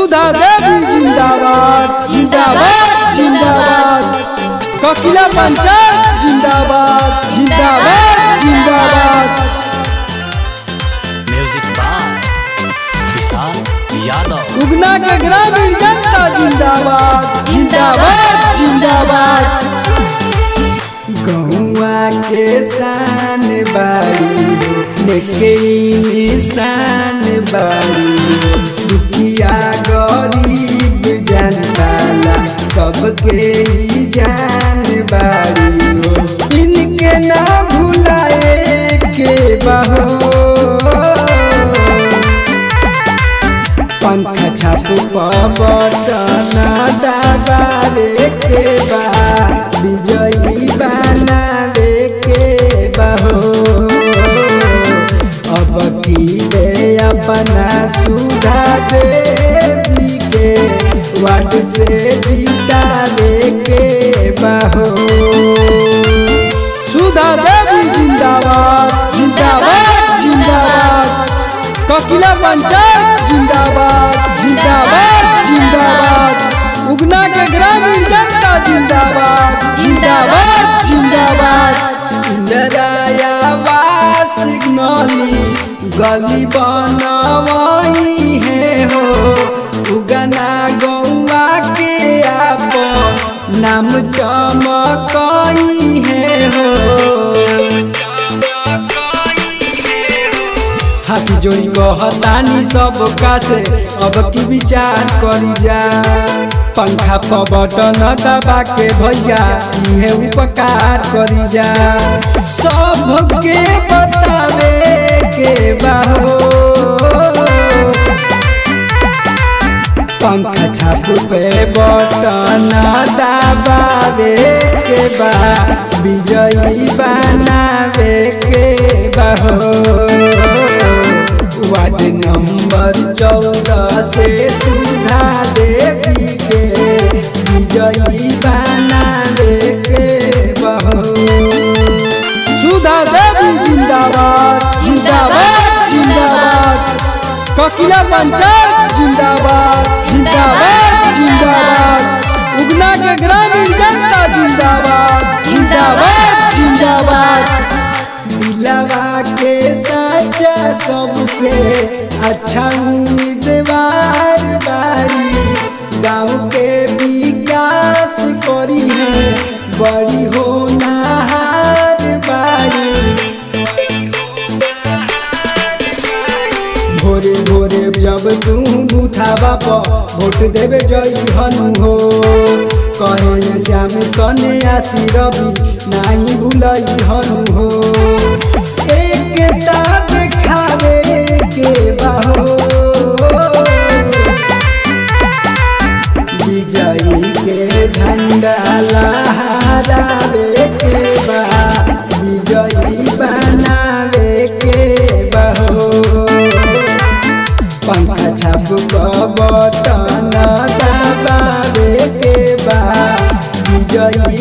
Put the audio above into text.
सुधा देवी जिंदाबाद जिंदाबाद जिंदाबाद ककिला पंचायत जिंदाबाद जिंदाबाद जिंदाबाद म्यूजिक बाय विशाल यादव उगना के ग्रामीण जनता जिंदाबाद जिंदाबाद जिंदाबाद गौआ के शान बारी नेके निशान बारी दुखिया गरीब जनता ला सबके ही जान बारी हो इनके ना भुलाए के बहो पंख छाप बटन दबावे के बा विजयी बनावे के बहो अब की दे अपना सुधा देवी के वार्ड से जीतावे के बहो सुधा देवी जिंदाबाद जिंदाबाद जिंदाबाद ककिला पंचायत जिंदाबाद जिंदाबाद जिंदाबाद उगना के ग्रामीण जनता जिंदाबाद जिंदाबाद जिंदाबाद इंदिराया वास सिग्नली गली बनवाई है हो उगना गौवा के आपन नाम चमकई है हो हाथी जोड़ी कहतानी सब का से अब की विचार करी जा पंखा पर बटन दबा के भैया इहे उपकार करी जा सबके बतावे के बाहो पंखा छाप पे बटन दबावे के बा विजयी बनावे के बहो वार्ड नंबर चौदह से सुधा देवी के विजयी बनावे के बहो सुधा देवी जिंदाबाद जिंदाबाद जिंदाबाद ककिला पंचायत जिंदाबाद जिंदाबाद जिंदाबाद उगना के ग्रामीण जनता जिंदाबाद जिंदाबाद जिंदाबाद दिलवा के सच्चा सबसे अच्छा उम्मीदवार बारी गाँव के विकास करी है बड़ी होनहार बारी भोरे भोरे जब तू बुथावा पर वोट देवे जई हनु हो कहे श्याम सने आसी रवि नाही भूलई हनु हो एकता देखावे के बाहो विजयी के झंडा लहरावे के बा विजयी बनावे के बहो पंखा छाप बटन दबावे के बा विजयी